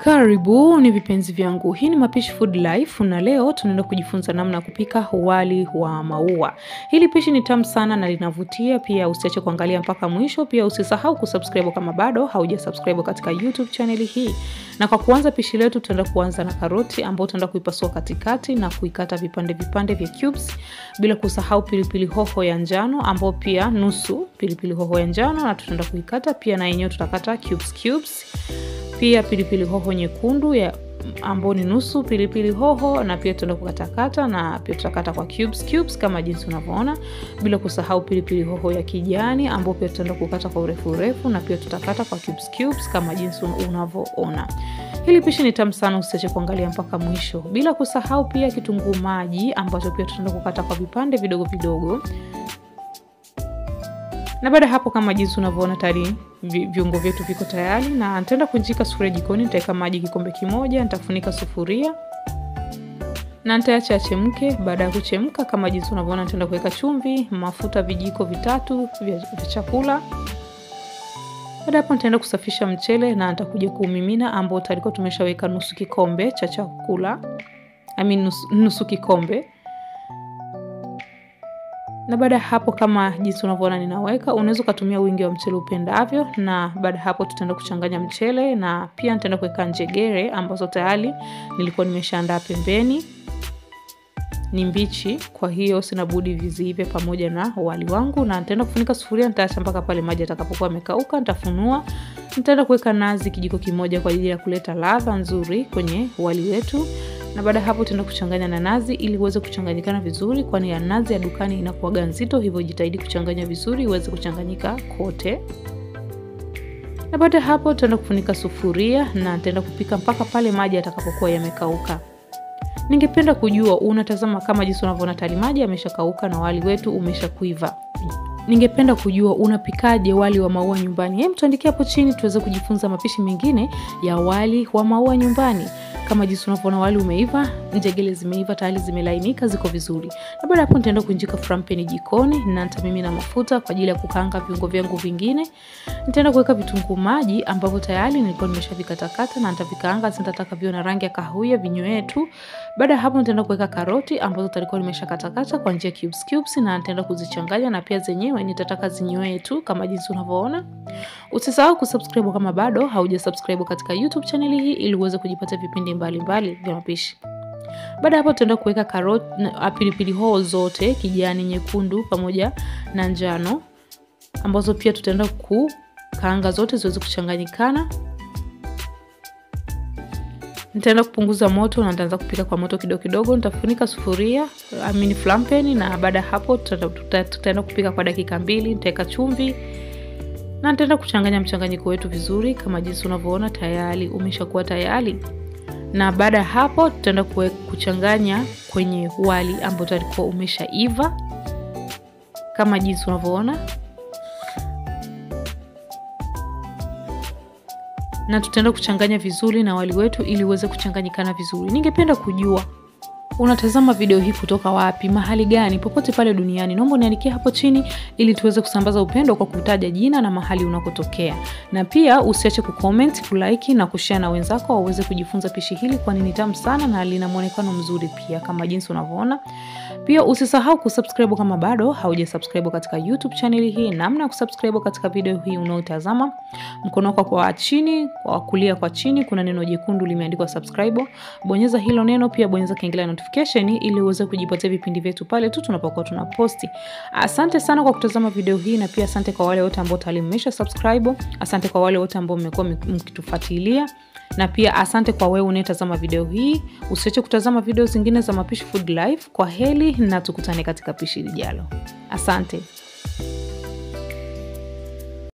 Karibuni vipenzi vyangu, hii ni Mapishi Food Life na leo tunaenda kujifunza namna ya kupika wali wa maua. Hili pishi ni tamu sana na linavutia, pia usiache kuangalia mpaka mwisho. Pia usisahau kusubscribe kama bado hauja subscribe katika YouTube channel hii. Na kwa kuanza pishi letu, tutaenda kuanza na karoti ambayo tutaenda kuipasua katikati na kuikata vipande vipande vya cubes, bila kusahau pilipili hoho ya njano ambayo pia nusu pilipili hoho ya njano na tutaenda kuikata pia, na yenyewe tutakata cubes cubes pia pilipili hoho nyekundu ya ambao ni nusu pilipili hoho, na pia tutaenda kukatakata na pia tutakata kwa cubes cubes kama jinsi unavyoona, bila kusahau pilipili hoho ya kijani ambao pia tutaenda kukata kwa urefu urefu, na pia tutakata kwa cubes cubes kama jinsi unavyoona. Hili pishi ni tamu sana, usiache kuangalia mpaka mwisho, bila kusahau pia kitunguu maji ambacho pia tutaenda kukata kwa vipande vidogo vidogo na baada ya hapo kama jinsi unavyoona tayari viungo vyetu viko tayari, na nitaenda kunjika sufuria jikoni. Nitaweka maji kikombe kimoja, nitafunika sufuria na nitaacha achemke. Baada ya kuchemka, kama jinsi unavyoona, nitaenda kuweka chumvi, mafuta vijiko vitatu vya chakula. Baada hapo, nitaenda kusafisha mchele na nitakuja kuumimina, ambao tayari tumeshaweka nusu kikombe cha chakula I mean, nusu, nusu kikombe na baada ya hapo kama jinsi unavyoona ninaweka, unaweza ukatumia wingi wa mchele upendavyo. Na baada ya hapo tutaenda kuchanganya mchele na pia nitaenda kuweka njegere ambazo tayari nilikuwa nimeshaandaa pembeni, ni mbichi, kwa hiyo sina budi viziive pamoja na wali wangu, na nitaenda kufunika sufuria, nitaacha mpaka pale maji atakapokuwa yamekauka. Nitafunua, nitaenda kuweka nazi kijiko kimoja kwa ajili ya kuleta ladha nzuri kwenye wali wetu na baada ya hapo tutaenda kuchanganya na nazi ili uweze kuchanganyikana vizuri, kwani ya nazi ya dukani inakuwaga nzito, hivyo jitahidi kuchanganya vizuri iweze kuchanganyika kote. Na baada ya hapo tutaenda kufunika sufuria na nitaenda kupika mpaka pale maji yatakapokuwa yamekauka. Ningependa kujua unatazama kama jinsi unavyoona tayari maji yameshakauka na wali wetu umeshakuiva. Ningependa kujua unapikaje wali wa maua nyumbani? Hem, tuandikie hapo chini tuweze kujifunza mapishi mengine ya wali wa maua nyumbani. Kama jinsi unavyoona wali umeiva, njegele zimeiva tayari, zimelainika, ziko vizuri. Na baada hapo nitaenda kuinjika frampeni jikoni na nitamimina mafuta kwa ajili ya kukaanga viungo vyangu vingine. Nitaenda kuweka vitunguu maji ambavyo tayari nilikuwa nimeshavikatakata na nitavikaanga, nitataka viwe na rangi ya kahawia vinywee tu. Baada ya hapo nitaenda kuweka karoti ambazo nilikuwa nimeshakatakata kwa njia cubes cubes na nitaenda kuzichanganya na pia zenyewe nitataka zinywee tu kama jinsi unavyoona. Usisahau kusubscribe kama bado hauja subscribe katika YouTube channel hii ili uweze kujipatia vipindi mbalimbali vya mapishi. Baada hapo tutaenda kuweka karoti na pilipili hoho zote kijani, nyekundu pamoja na njano ambazo pia tutaenda kukaanga zote ziweze kuchanganyikana. Nitaenda kupunguza moto na nitaanza kupika kwa moto kidogo kidogo. Nitafunika sufuria I mean flampeni, na baada ya hapo tutaenda kupika kwa dakika mbili. Nitaweka chumvi na nitaenda kuchanganya mchanganyiko wetu vizuri kama jinsi unavyoona tayari umeshakuwa tayari. Na baada ya hapo tutaenda kuchanganya kwenye wali ambao utakuwa umeshaiva kama jinsi unavyoona, na tutaenda kuchanganya vizuri na wali wetu ili uweze kuchanganyikana vizuri. Ningependa kujua unatazama video hii kutoka wapi, mahali gani, popote pale duniani, naomba niandikie hapo chini ili tuweze kusambaza upendo kwa kutaja jina na mahali unakotokea, na pia usiache kucomment, kulike na kushare na wenzako waweze kujifunza pishi hili, kwani ni tamu sana na lina muonekano mzuri pia kama jinsi unavyoona. Pia usisahau kusubscribe kama bado hauja subscribe katika YouTube channel hii. Namna ya kusubscribe katika video hii unaotazama, mkono wako kwa chini, kwa kulia kwa chini kuna neno jekundu limeandikwa subscribe, bonyeza hilo neno, pia bonyeza kengele notification ili uweze kujipatia vipindi vyetu pale tu tunapokuwa tunaposti. Asante sana kwa kutazama video hii, na pia asante kwa wale wote ambao tayari mmesha subscribe. Asante kwa wale wote ambao mmekuwa mkitufuatilia na pia asante kwa wewe unayetazama video hii. Usiache kutazama video zingine za Mapishi Food Life. Kwa heri na tukutane katika pishi lijalo. Asante.